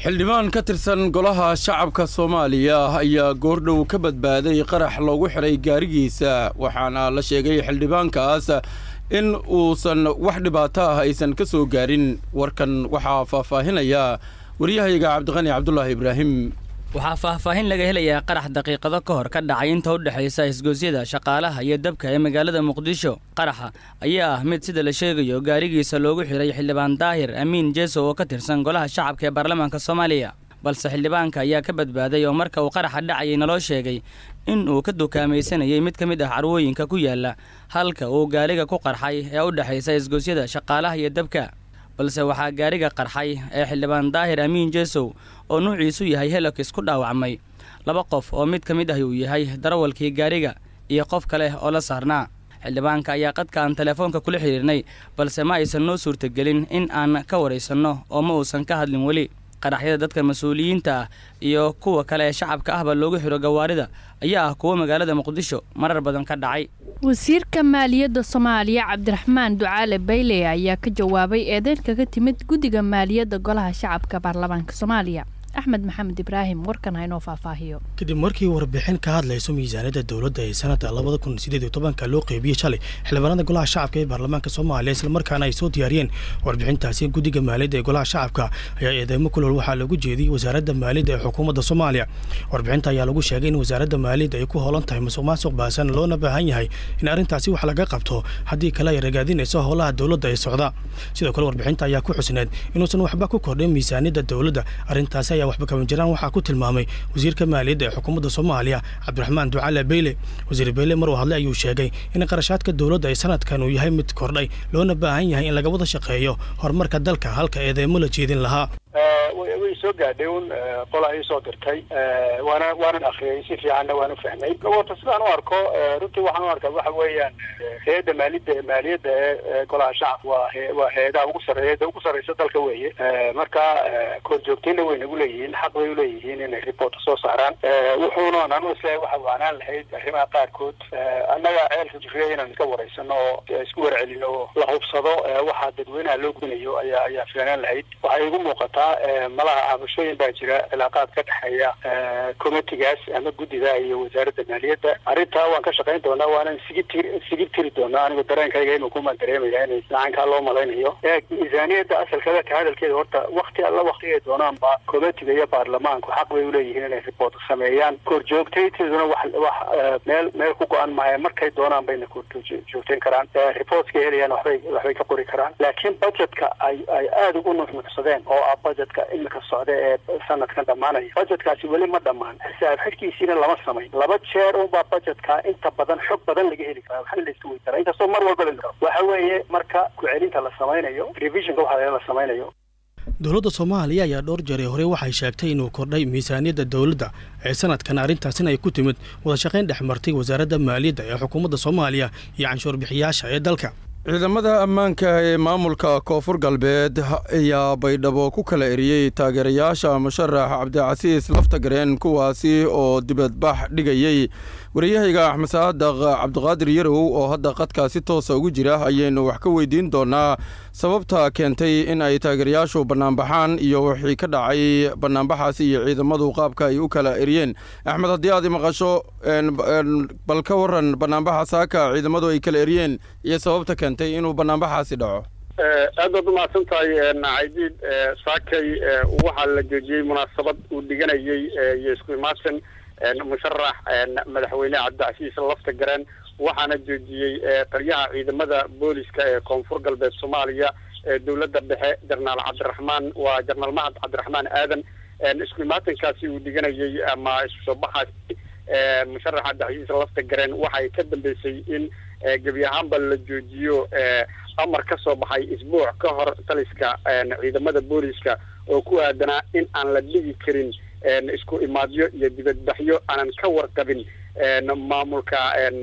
xildhibaan ka tirsan golaha shacabka soomaaliya ayaa goordhow ka badbaaday qarax loogu xidhay gaarigiisa waxaana la sheegay xildhibaankaas in uusan wax dhibaato ah aysan ka soo gaarin warkan waxaa faahfaahinaya waryahayga cabdiqani cabdulaahi ibraahim waxaa faahfaahin laga helayaa qarax daqiiqado ka hor ka dhacay inta u dhexaysa isgoosyada shaqaalaha iyo dabka ee magaalada muqdisho qaraxa ayaa ah mid sida la sheegayo gaarigiisa loogu xidhay xildhibaan daahir amiin jeeso oo ka tirsan golaha shacabka ee baarlamaanka soomaaliya balse xildhibaanka ayaa ka badbaaday oo marka uu qaraxa dhacayay naloo sheegay in uu ka dukaamaysanayay mid ka mid ah carwooyinka ku yaala halka uu gaariga ku qarxay ee u dhexaysa isgoosyada shaqaalaha iyo dabka balse waxaa gaariga qarxay ee xildhibaan daahir amiin jeesow oo nuuciisu yahay helokis ku dhaawacmay laba qof oo mid ka mid ahi uu yahay darawalkii gaariga iyo qof kale oo la saarnaa xildhibaanka ayaa qadkaan telefoonka kula xidhiirnay balse ma aysan noo suurtagelin in aan ka waraysanno oo ma uusan ka hadlin weli qaraxyada dadka mas-uuliyiinta ah iyo kuwa kale ee shacabka ahba loogu xidho gawaarida ayaa ah kuwo magaalada muqdisho marar badan ka dhacay wasiirka maaliyadda soomaaliya cabdiraxmaan ducaale bayle ayaa ka jawaabay eedeyn kaga timid guddiga maaliyadda golaha shacabka baarlamaanka soomaaliya axmed maxamed ibraahim warkan haynoo faahfaahiyo kadib markii warbixin ka hadlayso miisaaniyadda dowladda ee sanadda labada kun sideed iyo tobanka loo qeybiyey shalay xildhibaanada golaha shacabka ee baarlamaanka soomaaliya islamarkaana ay soo diyaariyeen warbixintaasi guddiga maaliyadda ee golaha shacabka ayaa eedeymo kulol waxaa lagu jeediyey wasaaradda maaliyadda ee xukuumadda soomaaliya warbixinta ayaa lagu sheegay in wasaaradda maaliyadda ay ku hoolan tahay musuq maasuq baasan loona baahan yahay in arrintaasi wax laga qabto haddii kale ay ragaadinayso howlaha dowladda ee socda sidoo kale warbixinta ayaa ku xusneed inuusan waxba ku kordhin miisaaniyadda dowladda arrintaasi ayaa waxba kama jiraan waxaa ku tilmaamay wasiirka maaliyadda ee xukuumadda soomaaliya cabdiraxmaan ducaale beyle wasiir beyle mar uu hadlay ayuu sheegay in qarashaadka dowladda ee sanadkan uu yahay mid kordhay loona baahan yahay in laga wada shaqeeyo horumarka dalka halka eedeymo la jeedin lahaa way soo gaadhay un qolaa ii soo dirtay waana waanan akriyay si fiicanna waan u fahmay wata sidaan u arko runtii waxaan u arkaa waxa weeyaan hay-adda maaliyadda maaliyadda ee golaha shacabka waa waa hay-adaha ugu sarreeya ugu sarreysa dalka weeye marka korjoogtayna way nagu leeyihiin xaq bay uleeyihiin inay reporta soo saaraan wuxuuna anu isleeyahay waxa waanaan lahayd arrimaha qaarkood annaga ceelka jirriya inaan iska wareysano oo isku warcelino oo la hubsado waxaa dadweynaha loo gudinayo ayaa ayaa filanaan lahayd waxay igu muuqataa malaha cabashooyin baa jira cilaaqaad ka dhexeeya committigaas ama guddida iyo wasaaradda maaliyadda arrintaa waan ka shaqayn doonaa waanan sigi tiri sigi tiri doonaa anigu dareenkayga inuu kumaan dareemaya in lacankaa loo malaynayo miisaaniyadda asalkeeda ka hadalkeeda horta wakti alla waktigay doonaanba committiga iyo baarlamaanku xaq bay uleeyihiin inay report sameeyaan korjoogtayteeduna wax wax meel meel ku go-an maayo markay doonaan bayna korjoogtayn karaan reportska helayaan waxbay waxbay ka qori karaan laakiin budgetka ay ay aada ugu nuxnuxsadeen oo ah budgetka imika socda ee sanadkan dhammaanaya budgetkaasi weli ma dhammaan xisaab xidhkiisiina lama samayn laba jeer unbaa budgetka inta badan xog badan laga heli karaa waxna la iska wey karaa inkastoo mar walba la waxa weeye marka ku-celinta la samaynayo revisionka waxa la samaynayo dowladda soomaaliya ayaa dhowr jeer ee hore waxay sheegtay inuu kordhay miisaaniyadda dowladda ee sanadkan arrintaasina ay ku timid wadashaqayn dhex martay wasaaradda maaliyadda ee xukuumadda soomaaliya iyo canshuur bixiyaasha ee dalka ciidamada ammaanka ee maamulka koonfur galbeed ayaa baydhabo ku kala eriyey taageerayaasha musharax cabdicasiis laftagareen kuwaasi oo dibadbax dhigayey wariyahayga axmed saadaq cabdiqaadir yarow oo hadda qadkaasi toosa ugu jira ayaynu wax ka weydiin doonaa sababta keentay in ay taageerayaashu bannaanbaxaan iyo wixii ka dhacay bannaanbaxaasi iyo ciidamadu qaabka ay u kala eriyeen axmed haddii aad maqasho bal ka waran bannaanbaxa saaka ciidamadu ay kala eriyeen iyo sababta keentay inuu bannaanbaxaasi dhaco aad baad umahadsan tahay caydiid saakay waxaa la joojiyey munaasabad uu dhiganayey iyo isku imaadsan musharax madaxweyne cabdicasiis lafta gareen waxaana joojiyey taliyaha ciidamada booliska ee koonfur galbeed soomaaliya ee dowladda dhexe jenaraal cabdiraxmaan waa jenaraal mahad cabdiraxmaan aadan isku imaatankaasi uu dhiganayey ama isku soo baxaasi musharax cabdicasiis lafta gareen waxay ka dambeysay in gebi ahaanba la joojiyo amar ka soo baxay isbuuc ka hor taliska ciidamada booliska oo ku aadanaa in aan la dhigi karin isku imaadyo iyo dibadbaxyo aanan ka warqabin maamulka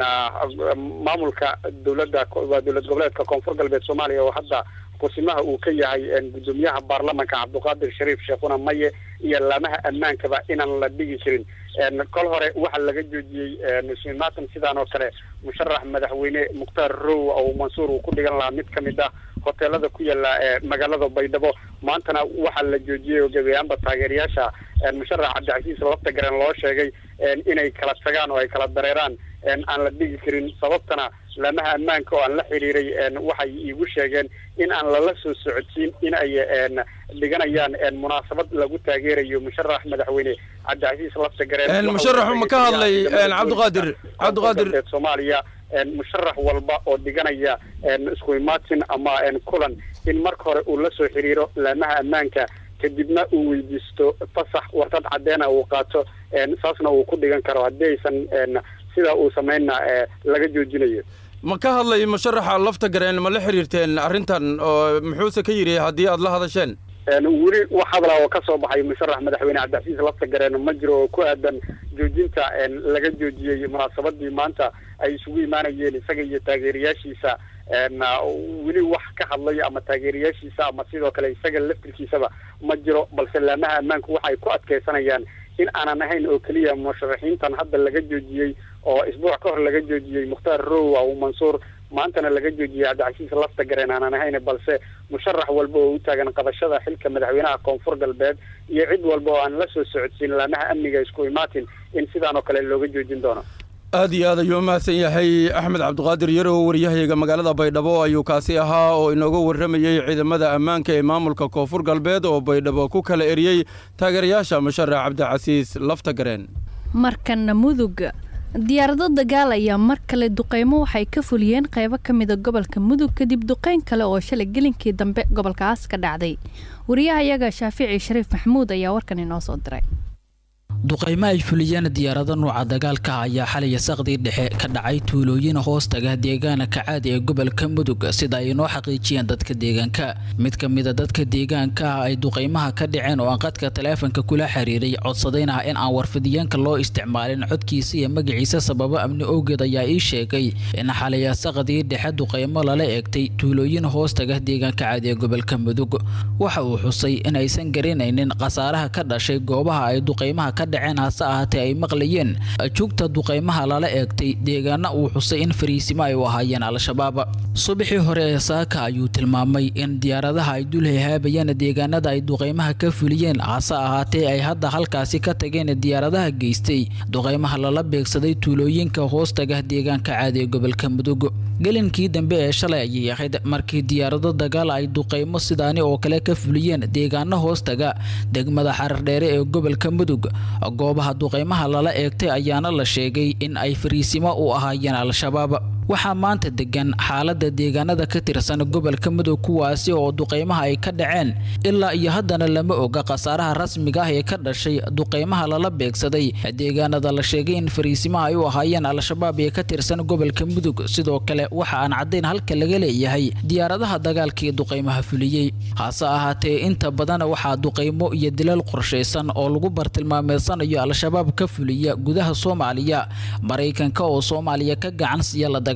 maamulka dowladda waa dowlad goboleedka koonfur galbeed soomaaliya oo hadda kusimaha uu ka yahay gudoomiyaha baarlamanka cabdiqaadir shariif sheekhuna maye iyo laamaha ammaankaba inaan la dhigi karin kol hore waxaa laga joojiyey ismaatan sidaan oo kale musharax madaxweyne mukhtaar row oo mansuur uu ku dhigan lahaa mid ka mid ah hoteelada ku yaala magaalada baydhabo maantana waxaa la joojiyey oo gebi ahaanba taageerayaasha musharax cabdicasiis lafta garen loo sheegay inay kala tagaan oo ay kala dareeraan aan la dhigi karin sababtana laamaha ammaanka oo aan la xiriiray waxay iigu sheegeen in aan lala soo socodsiin in ay dhiganayaan munaasabad lagu taageerayo musharax madaxweyne cabdicasiis lafta gareen musharaxu ma ka hadlay cabdiqaadir cabdiqaadir soomaaliya musharax walba oo dhiganaya isku imaatin ama kulan in marka hore uu la soo xiriiro laamaha ammaanka kadibna uu weydiisto fasax warqad caddeena uu qaato saasna uu ku dhigan karo haddii aysan sidaa uu sameynna laga joojinayo ma ka hadlay musharaxa lafta gareen ma la xiriirteen arrintan oo muxuuse ka yidhi haddii aad la hadasheen weli wax hadla oo ka soo baxay musharax madaxweyne cabdicasiis lafta gareen ma jiro oo ku aadan joojinta laga joojiyey munaasabadii maanta ay isugu imaanayeen isaga iyo taageerayaashiisa weli wax ka hadlay ama taageerayaashiisa ama sidoo kale isaga laftirkiisaba ma jiro balse laamaha ammaanku waxay ku adkeysanayaan in aanan ahayn oo keliya musharaxiintan hadda laga joojiyey oo isbuuc ka hor laga joojiyey mukhtaar row aw mansuur maantana laga joojiyey cabdicasiis lafta gareen aanan ahayn balse musharax walba oo u taagan qabashada xilka madaxweynaha koonfur galbeed iyo cid walba oo aan la soo socodsiin laamaha amniga isku imaatin in sidaan oo kale looga joojin doono aad iyo aad ayuu mahadsan yahay axmed cabdiqaadir yarow waryahayga magaalada baydhabo ayuu kaasi ahaa oo inooga warramayey ciidamada ammaanka ee maamulka koonfur galbeed oo baydhabo ku kala eriyey taageerayaasha musharax cabdicasiis lafta gareen markana mudug diyaarado dagaal ayaa mar kale duqeymo waxay ka fuliyeen qaybo ka mida gobolka mudug kadib duqeyn kale oo shalay gelinkii dambe gobolkaas ka dhacday wariyahayaga shaafici shariif maxamuud ayaa warkan inoo soo diray duqaymo ay fuliyeen diyaarado nuuca dagaalka ayaa xalaya saqdii dhexe ka dhacay tuulooyin hoostaga deegaana kacaadi ee gobolka mudug sida ay inoo xaqiijiyeen dadka deegaanka mid ka mida dadka deegaanka ah ay duqaymaha ka dhaceen oo aan qadka taleefanka kula xiriiray codsadayna in aan warfidiyeenka loo isticmaalin codkiisa iyo magaciisa sababo amni owgeed ayaa ii sheegay in xalaya saqdii dhexe duqaymo lala eegtay tuulooyin hoostaga deegaanka caadi ee gobolka mudug waxa uu xusay in aysan garanaynin khasaaraha ka dhashay goobaha ay duqaymaha ka dhaceen hase ahaatee ay maqlayeen jugta duqaymaha lala eegtay deegaana uu xusay in fariisimo ay u ahaayeen al-shabaab subaxii hore ee saaka ayuu tilmaamay in diyaaradaha ay dul hehaabayeen deegaanada ay duqaymaha ka fuliyeen hase ahaatee ay hadda halkaasi ka tageen diyaaradaha geystay duqaymaha lala beegsaday tuulooyinka hoostaga deegaanka caadi ee gobolka mudug gelinkii dambe ee shalay ayay ahayd markii diyaarado dagaal ay duqaymo sidaani oo kale ka fuliyeen deegaano hoostaga degmada xarardheere ee gobolka mudug goobaha duqaymaha lala eegtay ayaana la sheegay in ay fariisimo u ahaayeen al-shabaab waxaa maanta degan xaalada deegaanada ka tirsan gobolka mudug kuwaasi oo duqaymaha ay ka dhaceen ilaa iyo haddana lama oga khasaaraha rasmiga ah ee ka dhashay duqaymaha lala beegsaday deegaanada la sheegay in fariisimaha ay u ahaayeen al-shabaab ee ka tirsan gobolka mudug sidoo kale waxa aan caddayn halka laga leeyahay diyaaradaha dagaalkii duqaymaha fuliyey hase ahaatee inta badan waxaa duqaymo iyo dilal qorshaysan oo lagu bartilmaameedsanayo al-shabaab ka fuliya gudaha soomaaliya maraykanka oo soomaaliya ka gacan siiya la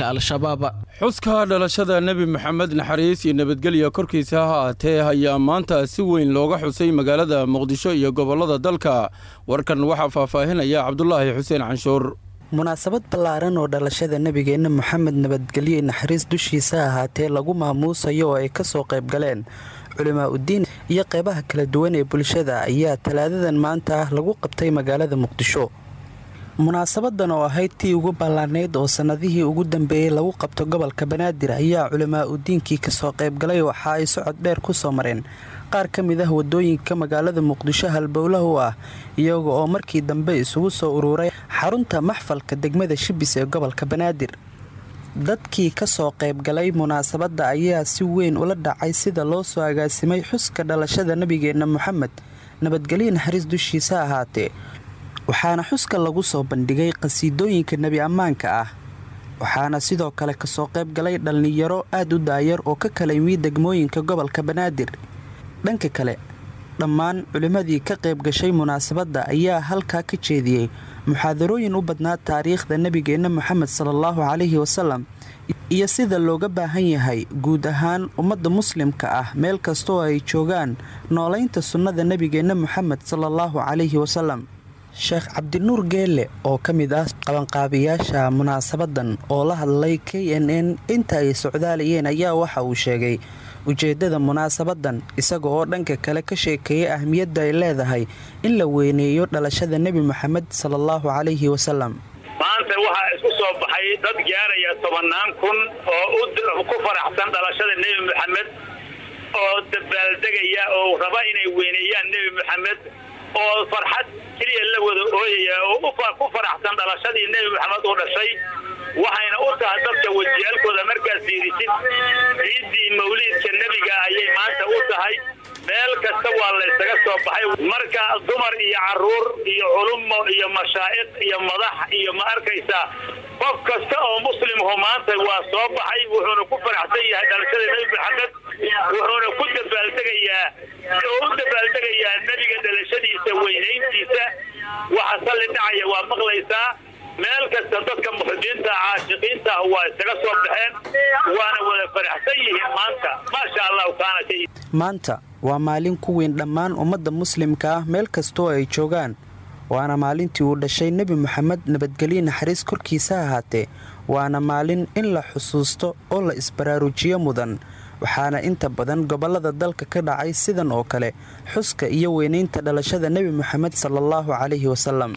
xuska dhalashada nebi maxamed naxariis iyo nabadgelya korkiisa ha ahaatee ayaa maanta si weyn looga xusay magaalada muqdisho iyo gobollada dalka warkan waxaa faahfaahinaya cabdulaahi xuseen canshuur munaasabad ballaaran oo dhalashada nebigeenna moxamed nabadgelye naxariis dushiisa ahaatee lagu maamuusayo oo ay ka soo qayb galeen culimaa uddiin iyo qeybaha kala duwan ee bulshada ayaa talaadadan maanta ah lagu qabtay magaalada muqdisho munaasabadan oo ahayd tii ugu ballaanayd oo sannadihii ugu dambeeyey lagu qabto gobolka banaadir ayaa culimaa udiinkii kasoo qaybgalay waxa ay socod dheer ku soo mareen qaar ka mid ah wadooyinka magaalada muqdisho halbowlah u ah iyaga oo markii dambe isugu soo ururay xarunta maxfalka degmada shibis ee gobolka banaadir dadkii kasoo qaybgalay munaasabadda ayaa si weyn ula dhacay sida loo soo agaasimay xuska dhalashada nebigeenna moxamed nabadgelye naxariis dushiisa ahaatee waxaana xuska lagu soo bandhigay qhasiidooyinka nebi ammaanka ah waxaana sidoo kale kasoo qayb galay dhallinyaro aad u daayar oo ka kala yimid degmooyinka gobolka banaadir dhanka kale dhammaan culimmadii ka qayb gashay munaasabadda ayaa halkaa ka jeediyey muxaadarooyin u badnaa taariikhda nebigeenna moxamed salaallahu calayhi wasalam iyo sida looga baahan yahay guud ahaan ummadda muslimka ah meel kastaoo ay joogaan noolaynta sunnada nebigeenna moxamed salaallahu calayhi wasalam sheekh cabdinuur geelle oo ka mid ah qabanqaabiyaasha munaasabadan oo la hadlay k n n inta ay socdaalayeen ayaa waxa uu sheegay ujeeddada munaasabadan isaga oo dhanka kale ka sheekeeyay ahmiyadda ay leedahay in la weyneeyo dhalashada nebi moxamed sala allahu calayhi wasalam maanta waxaa isku soo baxay dad gaaraya tobannaan kun oo ku faraxsan dhalashada nebi moxamed oo dabaaldegaya oo raba inay weyneeyaan nebi moxamed oo farxad keliya la wada ooyaya oo ku faraxsan dhalashadii nebi moxamed uu dhashay waxayna u tahay dadka wajiyaalkooda markaad fiirisid ciiddii mawliidka nebiga ayay maanta u tahay meel kasta waa laysaga soo baxay marka dumar iyo caruur iyo culumo iyo mashaa'iq iyo madax iyo ma arkaysaa qof kasta oo muslimhu maanta waa soo baxay wuxuuna ku faraxsan yahay dhalashada nebi moxamed wuxuuna ku dabaaldegayaa oo u dabaaldegayaa nebiga dhalashadiisa weynayntiisa waxa salli dhacaya waa maqlaysaa meel kasta dadka muxbiinta caashiqiinta ah waa isaga soo baxeen waana wada faraxsan yihiin maanta maasha allahu kaana ka maanta waa maalin ku weyn dhammaan ummadda muslimka ah meel kastoo ay joogaan waana maalintii uu dhashay nebi moxamed nabadgelye naxariis korkiisa ahaatee waana maalin in la xusuusto oo la isbaraarujiyo mudan waxaana inta badan gobollada dalka ka dhacay sidan oo kale xuska iyo weynaynta dhalashada nebi moxamed sala allahu calayhi wasalam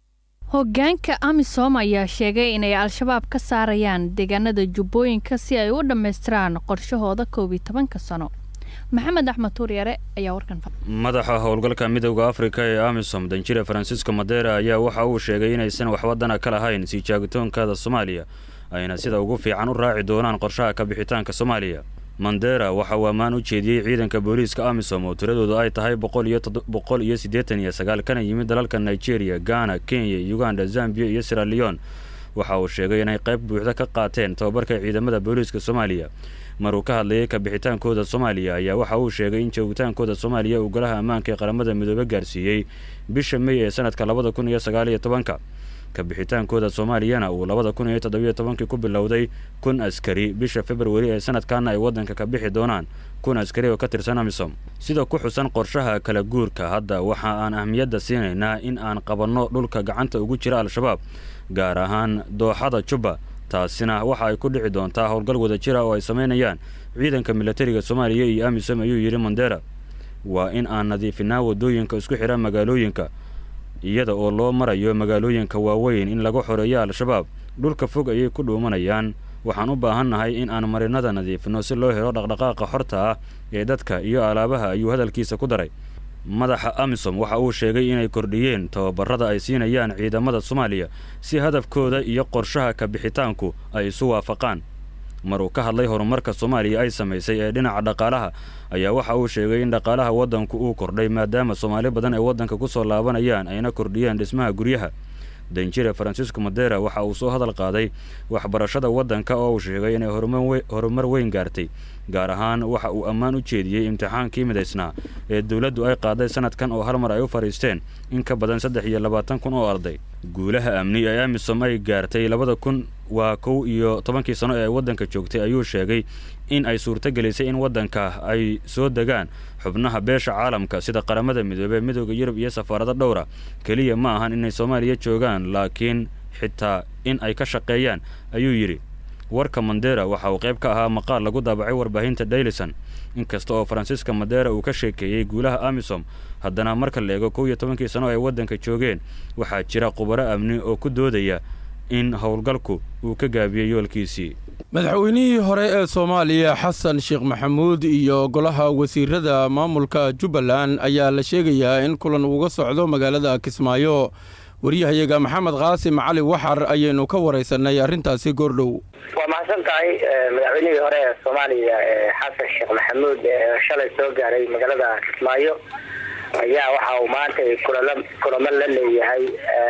hoggaanka amisom ayaa sheegay inay al-shabaab ka saarayaan deegaanada jubbooyinka si ay u dhammaystiraan qorshahooda koob iyo tobanka sano maxamed axmed tuuryare ayaa warkan madaxa howlgalka midowda afrika ee amisom danjire farancisco madera ayaa waxa uu sheegay inaysan waxwadana ka lahayn sii jaagitoonkada soomaaliya ayna sida ugu fiican u raaci doonaan qorshaha ka bixitaanka soomaaliya mandera waxa uu ammaan u jeediyey ciidanka booliiska amisom oo tiradoodu ay tahay boqol iyo siddeetan iyo sagaal kana yimid dalalka nigeria ghana kenya uganda zambiya iyo siraleon waxa uu sheegay inay qayb buuxda ka qaateen tababarka ciidamada booliiska soomaaliya maruu ka hadlayay kabixitaankooda soomaaliya ayaa waxa uu sheegay in joogitaankooda soomaaliya uu golaha ammaanka ee qaramada midoobe gaarsiiyey bisha mey ee sanadka labada kun iyo sagaaliyo tobanka kabixitaankooda soomaaliyana uu labada kun iyo toddobiyo tobankii ku bilowday kun askari bisha februari ee sanadkaana ay waddanka ka bixi doonaan kun askari oo ka tirsan amisom sida ku xusan qorshaha kala guurka hadda waxa aan ahmiyadda siinaynaa in aan qabanno dhulka gacanta ugu jira al-shabaab gaar ahaan dooxada jubba taasina waxa ay ku dhici doontaa howlgal wada jira oo ay samaynayaan ciidanka milatariga soomaaliya iyo amisom ayuu yidhi mandera waa in aan nadiifinaa waddooyinka isku xidha magaalooyinka iyada oo loo marayo magaalooyinka waaweyn in laga xoreeyo al-shabaab dhulka fog ayay ku dhuumanayaan waxaan u baahannahay in aan marinada nadiifino si loo helo dhaqdhaqaaqa xorta ah ee dadka iyo alaabaha ayuu hadalkiisa ku daray madaxa amisom waxa uu sheegay inay kordhiyeen tababarada ay siinayaan ciidamada soomaaliya si hadafkooda iyo qorshaha kabixitaanku ay isu waafaqaan maruu ka hadlay horumarka soomaaliya ay samaysay ee dhinaca dhaqaalaha ayaa waxa uu sheegay in dhaqaalaha waddanku uu kordhay maadaama soomaali badan ay waddanka ku soo laabanayaan ayna kordhiyeen dhismaha guryaha danjire farancisco madera waxa uu soo hadal qaaday waxbarashada waddanka oo uu sheegay inay horumar weyn gaartay gaar ahaan waxa uu ammaan u jeediyey imtixaankii midaysnaa ee dowladdu ay qaaday sanadkan oo hal mar ay u fadhiisteen in ka badan saddex iyo labaatan kun oo arday guulaha amni ee amisom ay gaartay labada kun waa kow iyo tobankii sano ee ay waddanka joogtay ayuu sheegay in ay suurtagelisay in waddanka ay soo degaan xubnaha beesha caalamka sida qaramada midoobey midooda yurub iyo safaarado dhowra keliya ma ahan inay soomaaliya joogaan laakiin xitaa in ay ka shaqeeyaan ayuu yidhi warka mandera waxa uu qayb ka ahaa maqaal lagu daabacay warbaahinta daylison inkasta oo faransiska madera uu ka sheekeeyey guulaha amisom haddana marka la eego kow iyo tobankii sano ay waddanka joogeen waxaa jira khubaro amni oo ku doodaya in howlgalku uu ka gaabiyey yoolkiisii madaxweynihii hore ee soomaaliya xasan sheekh maxamuud iyo golaha wasiirada maamulka jubbaland ayaa la sheegayaa in kulan uga socdo magaalada kismaayo waryahayaga maxamed qaasim cali waxar ayaynu ka waraysanay arrintaasi goordhow waa mahadsan tahay madaxweynihii hore ee soomaaliya xasan sheekh maxamuud shalay soo gaaray magaalada kismaayo ayaa waxa uu maanta kulamo la leeyahay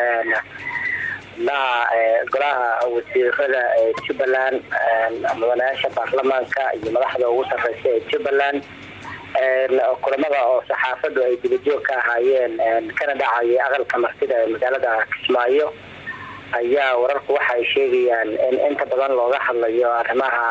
xubnaha golaha wasiirada ee jubbaland mudanayaasha baarlamaanka iyo madaxda ugu sarreysa ee jubbaland kulamada oo saxaafadu ay dibajoog ka ahaayeen kana dhacayay aqalka martida ee magaalada kismaayo ayaa wararku waxaay sheegayaan in inta badan looga hadlayo arrimaha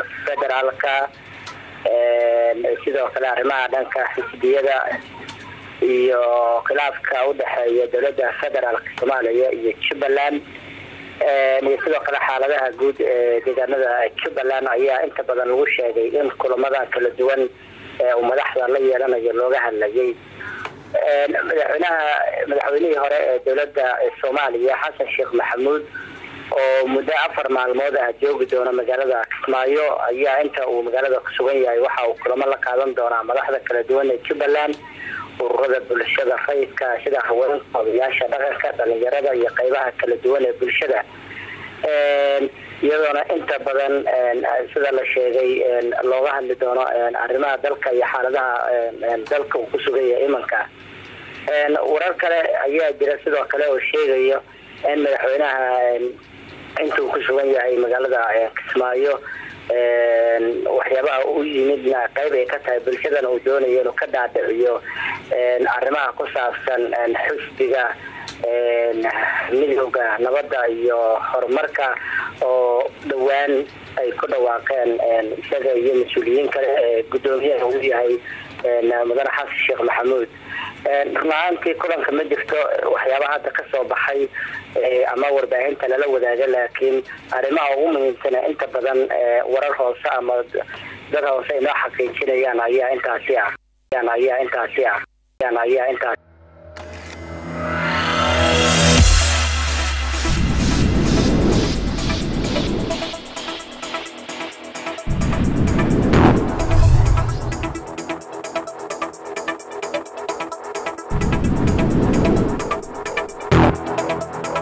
federaalka sidoo kale arrimaha dhanka xisbiyada iyo khilaafka udhexeeya dowladda federaalk soomaaliya iyo jubbaland iyo sidoo kale xaaladaha guud ee deegaanada jubbaland ayaa inta badan lagu sheegay in kulamadan kala duwan ee uu madaxda la yeelanayo looga hadlayay madaxweynaha madaxweynihii hore ee dowladda soomaaliya xasan sheekh maxamuud oo muddo afar maalmood ah joogi doona magaalada kismaayo ayaa inta uu magaalada ku sugan yahay waxa uu kulamo la qaadan doonaa madaxda kala duwan ee jubbaland ururada bulshada rayidka sida haweenka odayaasha dhaqanka dhalinyarada iyo qeybaha kala duwan ee bulshada iyadoona inta badan sida la sheegay looga hadli doono arrimaha dalka iyo xaaladaha dalka uu ku sugan yahay imanka warar kale ayaa jira sidoo kale oo sheegayo in madaxweynaha intuu ku sugan yahay magaalada kismaayo waxyaabaha u yimidna qayb ay ka tahay bulshadana uu doonayo inuu ka dhaadhiciyo arrimaha ku saabsan xusbiga midowda nabadda iyo horumarka oo dhowaan ay ku dhawaaqeen isaga iyo mas-uuliyiin kale ee guddoomiyaha uu yahay mudane xasan sheekh maxamuud run ahaantii kulanka ma jirto waxyaabaha hadda ka soo baxay ama warbaahinta lala wadaaga laakiin arrimaha ugu muhiimsana inta badan warar hoose ama dad hoose ay noo xaqiijinayaan ayaa intaasi ah ayaa intaasi ah ayaa intaas